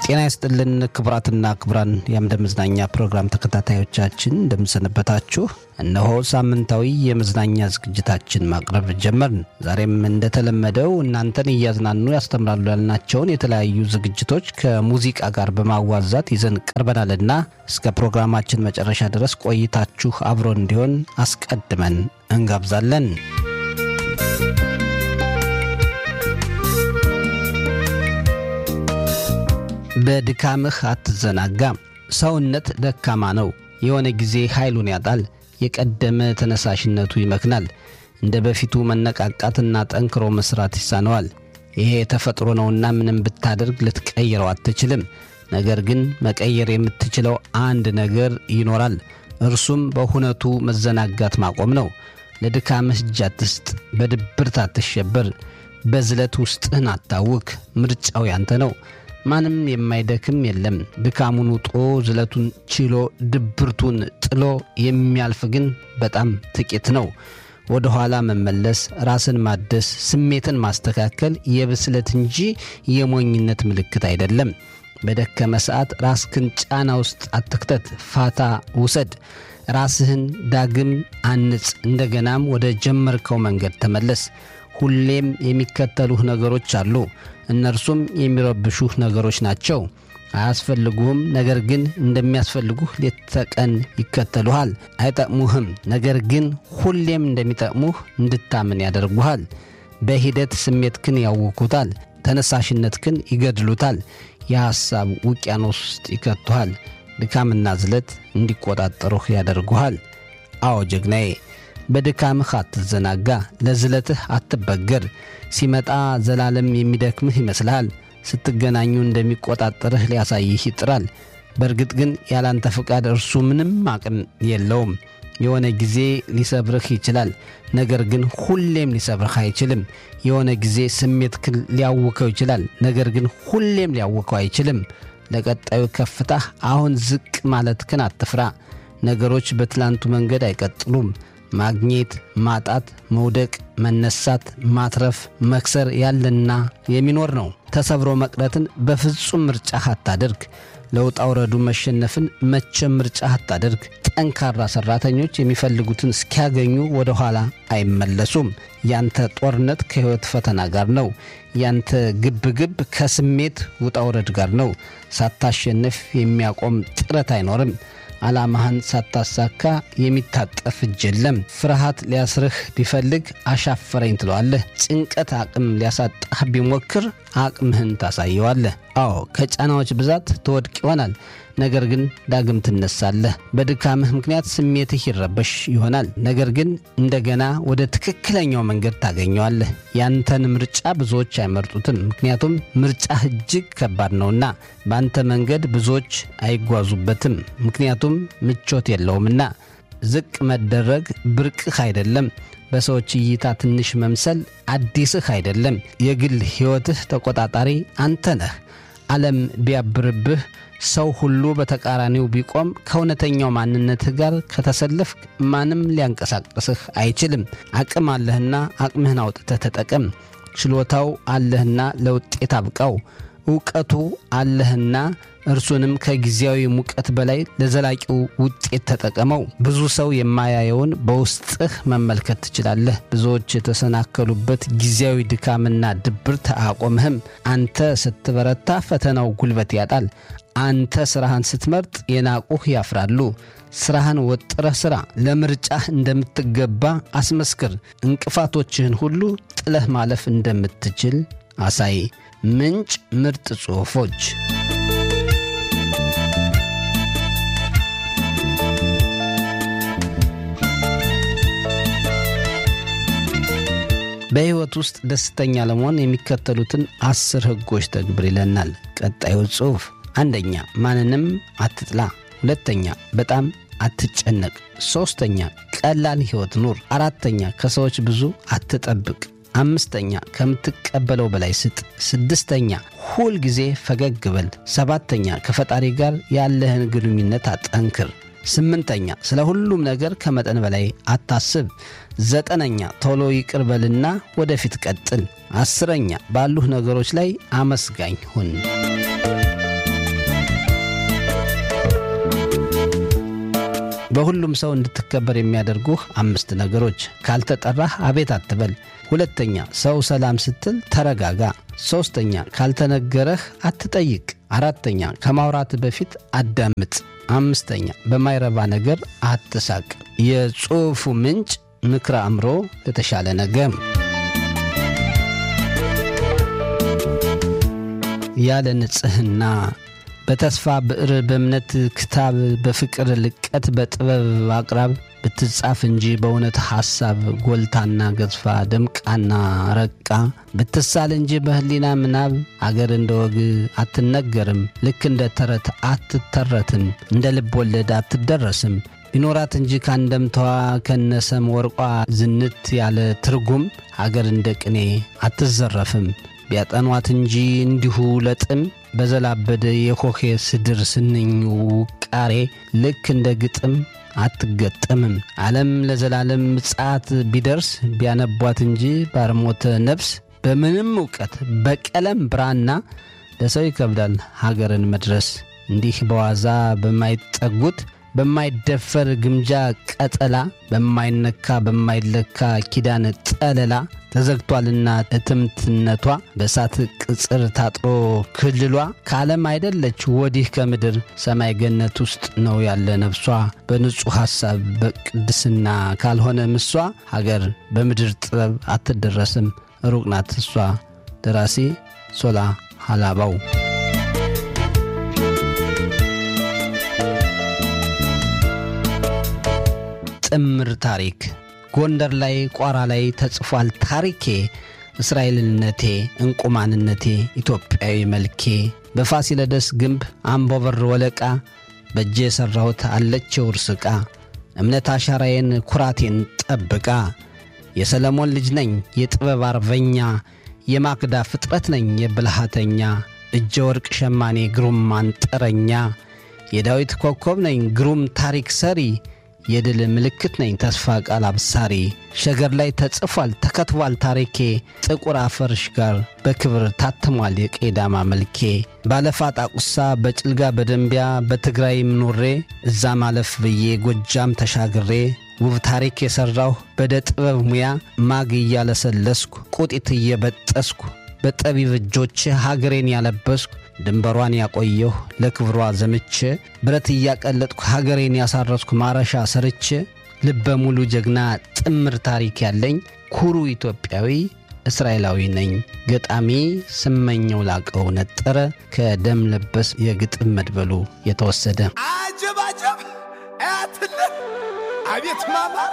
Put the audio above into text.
ጤና ይስጥልን ክቡራትና ክቡራን የአምደ መዝናኛ ፕሮግራም ተከታታዮቻችን እንደምሰነበታችሁ። እነሆ ሳምንታዊ የመዝናኛ ዝግጅታችን ማቅረብ ጀመርን። ዛሬም እንደተለመደው እናንተን እያዝናኑ ያስተምራሉ ያልናቸውን የተለያዩ ዝግጅቶች ከሙዚቃ ጋር በማዋዛት ይዘን ቀርበናልና እስከ ፕሮግራማችን መጨረሻ ድረስ ቆይታችሁ አብሮ እንዲሆን አስቀድመን እንጋብዛለን። በድካምህ አትዘናጋ። ሰውነት ደካማ ነው። የሆነ ጊዜ ኃይሉን ያጣል። የቀደመ ተነሳሽነቱ ይመክናል። እንደ በፊቱ መነቃቃትና ጠንክሮ መስራት ይሳነዋል። ይሄ የተፈጥሮ ነውና ምንም ብታደርግ ልትቀይረው አትችልም። ነገር ግን መቀየር የምትችለው አንድ ነገር ይኖራል። እርሱም በሁነቱ መዘናጋት ማቆም ነው። ለድካምህ እጅ አትስጥ። በድብርት አትሸበር። በዝለት ውስጥህን አታውክ። ምርጫው ያንተ ነው። ማንም የማይደክም የለም። ድካሙን ውጦ ዝለቱን ችሎ ድብርቱን ጥሎ የሚያልፍ ግን በጣም ጥቂት ነው። ወደ ኋላ መመለስ፣ ራስን ማደስ፣ ስሜትን ማስተካከል የብስለት እንጂ የሞኝነት ምልክት አይደለም። በደከመ ሰዓት ራስህን ጫና ውስጥ አትክተት። ፋታ ውሰድ። ራስህን ዳግም አንጽ። እንደገናም ወደ ጀመርከው መንገድ ተመለስ። ሁሌም የሚከተሉህ ነገሮች አሉ። እነርሱም የሚረብሹህ ነገሮች ናቸው። አያስፈልጉህም፣ ነገር ግን እንደሚያስፈልጉህ ሌት ተቀን ይከተሉሃል። አይጠቅሙህም፣ ነገር ግን ሁሌም እንደሚጠቅሙህ እንድታምን ያደርጉሃል። በሂደት ስሜትክን ያውኩታል፣ ተነሳሽነትክን ይገድሉታል፣ የሐሳብ ውቅያኖስ ውስጥ ይከቱሃል። ድካምና ዝለት እንዲቆጣጠሩህ ያደርጉሃል። አዎ ጀግናዬ በድካምህ አትዘናጋ፣ ለዝለትህ አትበገር። ሲመጣ ዘላለም የሚደክምህ ይመስልሃል። ስትገናኙ እንደሚቆጣጠርህ ሊያሳይህ ይጥራል። በእርግጥ ግን ያላንተ ፍቃድ እርሱ ምንም አቅም የለውም። የሆነ ጊዜ ሊሰብርህ ይችላል፣ ነገር ግን ሁሌም ሊሰብርህ አይችልም። የሆነ ጊዜ ስሜትህን ሊያውከው ይችላል፣ ነገር ግን ሁሌም ሊያውከው አይችልም። ለቀጣዩ ከፍታህ አሁን ዝቅ ማለትህን አትፍራ። ነገሮች በትላንቱ መንገድ አይቀጥሉም። ማግኘት፣ ማጣት፣ መውደቅ፣ መነሳት፣ ማትረፍ፣ መክሰር ያለና የሚኖር ነው። ተሰብሮ መቅረትን በፍጹም ምርጫህ አታደርግ። ለውጣ ውረዱ መሸነፍን መቼም ምርጫህ አታደርግ። ጠንካራ ሠራተኞች የሚፈልጉትን እስኪያገኙ ወደ ኋላ አይመለሱም። ያንተ ጦርነት ከሕይወት ፈተና ጋር ነው። ያንተ ግብግብ ከስሜት ውጣ ውረድ ጋር ነው። ሳታሸንፍ የሚያቆም ጥረት አይኖርም። ዓላማህን ሳታሳካ የሚታጠፍ እጅ የለም። ፍርሃት ሊያስርህ ቢፈልግ አሻፈረኝ ትለዋለህ። ጭንቀት አቅም ሊያሳጣህ ቢሞክር አቅምህን ታሳየዋለህ። አዎ ከጫናዎች ብዛት ትወድቅ ይሆናል፣ ነገር ግን ዳግም ትነሳለህ። በድካምህ ምክንያት ስሜትህ ይረበሽ ይሆናል፣ ነገር ግን እንደገና ወደ ትክክለኛው መንገድ ታገኘዋለህ። ያንተን ምርጫ ብዙዎች አይመርጡትም፣ ምክንያቱም ምርጫህ እጅግ ከባድ ነውና። በአንተ መንገድ ብዙዎች አይጓዙበትም፣ ምክንያቱም ምቾት የለውምና። ዝቅ መደረግ ብርቅህ አይደለም። በሰዎች እይታ ትንሽ መምሰል አዲስህ አይደለም። የግል ሕይወትህ ተቆጣጣሪ አንተ ነህ። ዓለም ቢያብርብህ፣ ሰው ሁሉ በተቃራኒው ቢቆም፣ ከእውነተኛው ማንነትህ ጋር ከተሰለፍክ ማንም ሊያንቀሳቅስህ አይችልም። አቅም አለህና አቅምህን አውጥተህ ተጠቀም። ችሎታው አለህና ለውጤት አብቃው። እውቀቱ አለህና እርሱንም ከጊዜያዊ ሙቀት በላይ ለዘላቂው ውጤት ተጠቀመው። ብዙ ሰው የማያየውን በውስጥህ መመልከት ትችላለህ። ብዙዎች የተሰናከሉበት ጊዜያዊ ድካምና ድብርት አያቆምህም። አንተ ስትበረታ ፈተናው ጉልበት ያጣል። አንተ ስራህን ስትመርጥ የናቁህ ያፍራሉ። ስራህን ወጥረህ ስራ። ለምርጫህ እንደምትገባ አስመስክር። እንቅፋቶችህን ሁሉ ጥለህ ማለፍ እንደምትችል አሳይ። ምንጭ ምርጥ ጽሑፎች በሕይወት ውስጥ ደስተኛ ለመሆን የሚከተሉትን አስር ሕጎች ተግብር ይለናል ቀጣዩ ጽሑፍ። አንደኛ ማንንም አትጥላ። ሁለተኛ በጣም አትጨነቅ። ሦስተኛ ቀላል ሕይወት ኑር። አራተኛ ከሰዎች ብዙ አትጠብቅ። አምስተኛ ከምትቀበለው በላይ ስጥ። ስድስተኛ ሁል ጊዜ ፈገግ በል። ሰባተኛ ከፈጣሪ ጋር ያለህን ግንኙነት አጠንክር። ስምንተኛ ስለ ሁሉም ነገር ከመጠን በላይ አታስብ። ዘጠነኛ ቶሎ ይቅር በልና ወደፊት ቀጥል። አስረኛ ባሉህ ነገሮች ላይ አመስጋኝ ሁን። በሁሉም ሰው እንድትከበር የሚያደርጉህ አምስት ነገሮች። ካልተጠራህ አቤት አትበል። ሁለተኛ ሰው ሰላም ስትል ተረጋጋ። ሦስተኛ ካልተነገረህ አትጠይቅ። አራተኛ ከማውራት በፊት አዳምጥ። አምስተኛ በማይረባ ነገር አትሳቅ። የጽሑፉ ምንጭ ምክረ አእምሮ ለተሻለ ነገ። ያለ ንጽሕና በተስፋ ብዕር በእምነት ክታብ በፍቅር ልቀት በጥበብ አቅራብ ብትጻፍ እንጂ በእውነት ሐሳብ ጎልታና ገዝፋ ደምቃና ረቃ ብትሳል እንጂ በሕሊና ምናብ አገር እንደ ወግ አትነገርም። ልክ እንደ ተረት አትተረትም። እንደ ልብ ወለድ አትደረስም። ቢኖራት እንጂ ካንደምታዋ ከነሰም ወርቋ ዝንት ያለ ትርጉም አገር እንደ ቅኔ አትዘረፍም። ቢያጠኗት እንጂ እንዲሁ ለጥም በዘላበደ የኮኼ ስድር ስንኝ ውቃሬ ልክ እንደ ግጥም አትገጠምም። ዓለም ለዘላለም ምጽአት ቢደርስ ቢያነቧት እንጂ ባርሞተ ነፍስ በምንም እውቀት በቀለም ብራና ለሰው ይከብዳል ሀገርን መድረስ። እንዲህ በዋዛ በማይጠጉት በማይደፈር ግምጃ ቀጠላ በማይነካ በማይለካ ኪዳን ጠለላ ተዘግቷልና እትምትነቷ በእሳት ቅጽር ታጥሮ ክልሏ ከዓለም አይደለች ወዲህ ከምድር ሰማይ ገነት ውስጥ ነው ያለ ነፍሷ በንጹሕ ሐሳብ በቅድስና ካልሆነ ምሷ ሀገር በምድር ጥበብ አትደረስም ሩቅ ናት እሷ። ደራሲ ሶላ ሀላባው ጥምር ታሪክ ጎንደር ላይ ቋራ ላይ ተጽፏል ታሪኬ እስራኤልነቴ እንቁማንነቴ ኢትዮጵያዊ መልኬ በፋሲለደስ ግንብ አምቦበር ወለቃ በእጄ የሠራሁት አለችው ርስቃ እምነት አሻራዬን ኩራቴን ጠብቃ የሰለሞን ልጅ ነኝ የጥበብ አርበኛ የማክዳ ፍጥረት ነኝ የብልሃተኛ እጀ ወርቅ ሸማኔ ግሩም አንጥረኛ የዳዊት ኮከብ ነኝ ግሩም ታሪክ ሰሪ የድል ምልክት ነኝ ተስፋ ቃል አብሳሪ ሸገር ላይ ተጽፏል ተከትቧል ታሪኬ ጥቁር አፈርሽ ጋር በክብር ታትሟል የቄዳማ መልኬ ባለፋ ጣቁሳ በጭልጋ በደንቢያ በትግራይም ኖሬ እዛ ማለፍ ብዬ ጎጃም ተሻግሬ ውብ ታሪክ የሠራሁ በደ ጥበብ ሙያ ማግ እያለሰለስኩ ቁጢት እየበጠስኩ በጠቢብ እጆች ሀገሬን ያለበስኩ ድንበሯን ያቆየሁ ለክብሯ ዘምቼ ብረት እያቀለጥኩ ሀገሬን ያሳረስኩ ማረሻ ሰርቼ ልበ ሙሉ ጀግና ጥምር ታሪክ ያለኝ ኩሩ ኢትዮጵያዊ እስራኤላዊ ነኝ። ገጣሚ ስመኘው ላቀው ነጠረ ከደም ለበስ የግጥም መድበሉ የተወሰደ አጀብ አጀብ አያትልህ አቤት ማማ